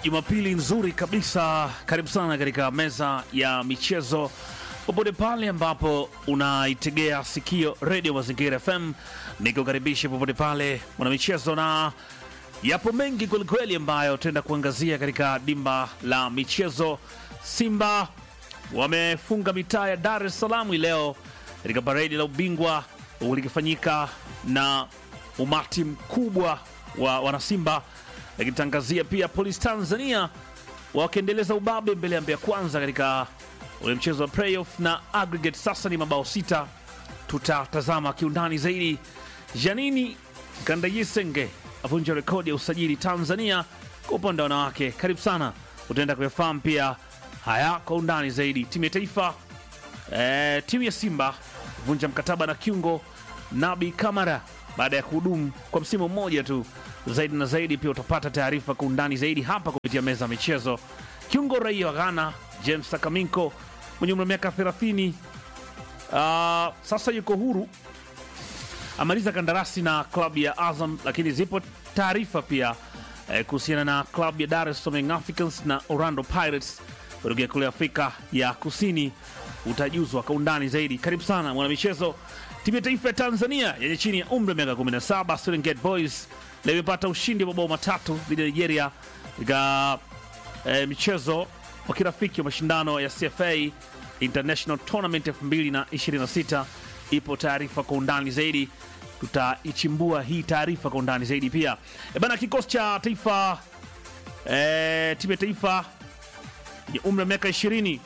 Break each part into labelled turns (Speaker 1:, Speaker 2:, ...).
Speaker 1: Jumapili nzuri kabisa. Karibu sana katika meza ya michezo popote pale ambapo unaitegea sikio redio Mazingira FM, nikukaribisha popote pale mwana michezo, na yapo mengi kwelikweli ambayo tutaenda kuangazia katika dimba la michezo. Simba wamefunga mitaa ya Dar es Salaam hii leo katika paredi la ubingwa likifanyika na umati mkubwa wa wanasimba, lakitangazia pia Polisi Tanzania wakiendeleza ubabe mbele ya Mbeya Kwanza katika ule mchezo wa playoff na aggregate sasa ni mabao sita. Tutatazama kiundani zaidi. Janini Kandayisenge avunja rekodi ya usajili Tanzania kwa upande wa wanawake. Karibu sana, utaenda kuyafahamu pia haya kwa undani zaidi. Timu ya taifa e, timu ya Simba vunja mkataba na kiungo Nabi Kamara baada ya kuhudumu kwa msimu mmoja tu. Zaidi na zaidi pia utapata taarifa kwa undani zaidi hapa kupitia meza ya michezo. Kiungo raia wa Ghana James Sakaminko mwenye umri wa miaka 30 uh, sasa yuko huru, amaliza kandarasi na klabu ya Azam, lakini zipo taarifa pia eh, kuhusiana na klabu ya Dar es Salaam Young Africans na Orlando Pirates kutokea kule Afrika ya Kusini. Utajuzwa kwa undani zaidi. Karibu sana mwanamichezo. Timu ya taifa ya Tanzania yenye chini ya umri wa miaka 17 Serengeti Boys leo imepata ushindi wa mabao matatu dhidi ya Nigeria katika eh, michezo wa kirafiki wa mashindano ya CFA International Tournament 2026. Ipo taarifa kwa undani zaidi, tutaichimbua hii taarifa kwa undani zaidi pia. E bana, kikosi cha taifa e, timu ya taifa ya umri wa miaka 20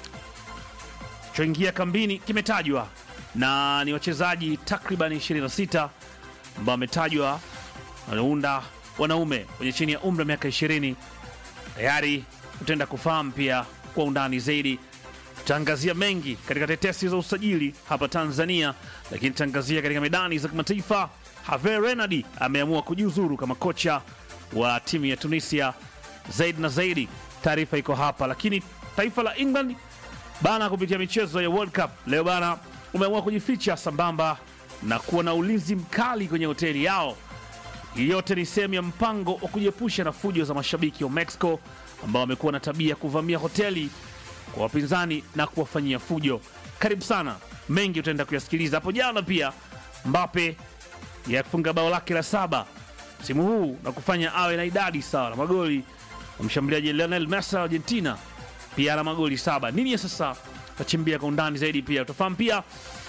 Speaker 1: choingia kambini kimetajwa na ni wachezaji takriban 26 ambao wametajwa wanaunda wanaume wenye chini ya umri wa miaka 20 tayari utaenda kufahamu pia kwa undani zaidi. Tutaangazia mengi katika tetesi za usajili hapa Tanzania, lakini tutaangazia katika medani za kimataifa. Herve Renard ameamua kujiuzuru kama kocha wa timu ya Tunisia. Zaidi na zaidi, taarifa iko hapa. Lakini taifa la England bana, kupitia michezo ya World Cup leo bana, umeamua kujificha sambamba na kuwa na ulinzi mkali kwenye hoteli yao. Hii yote ni sehemu ya mpango wa kujiepusha na fujo za mashabiki wa Mexico ambao wamekuwa na tabia ya kuvamia hoteli kwa wapinzani na kuwafanyia fujo. Karibu sana, mengi utaenda kuyasikiliza. Hapo jana pia Mbappe yafunga bao lake la saba msimu huu na kufanya awe na idadi sawa na magoli wa mshambuliaji Lionel Messi wa Argentina, pia ana magoli saba. Nini ya sasa tachimbia kwa undani zaidi, pia utafahamu pia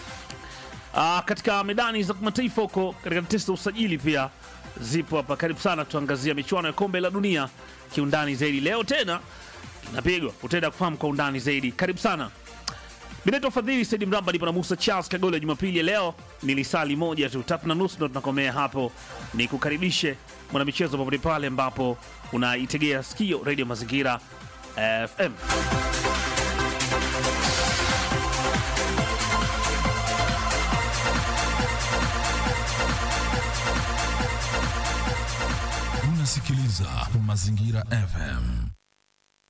Speaker 1: Aa, katika medani za kimataifa huko katika testi za usajili pia zipo hapa. Karibu sana, tuangazia michuano ya kombe la dunia kiundani zaidi. Leo tena inapigwa, utaenda kufahamu kwa undani zaidi. Karibu sana. Binato Fadhili Saidi Mramba nipo na Musa Charles Kagole. Jumapili ya leo ni lisali moja tu, tatu na nusu ndo tunakomea hapo. Ni kukaribishe mwanamichezo popote pale ambapo unaitegea sikio redio Mazingira FM.
Speaker 2: Unasikiliza Mazingira FM.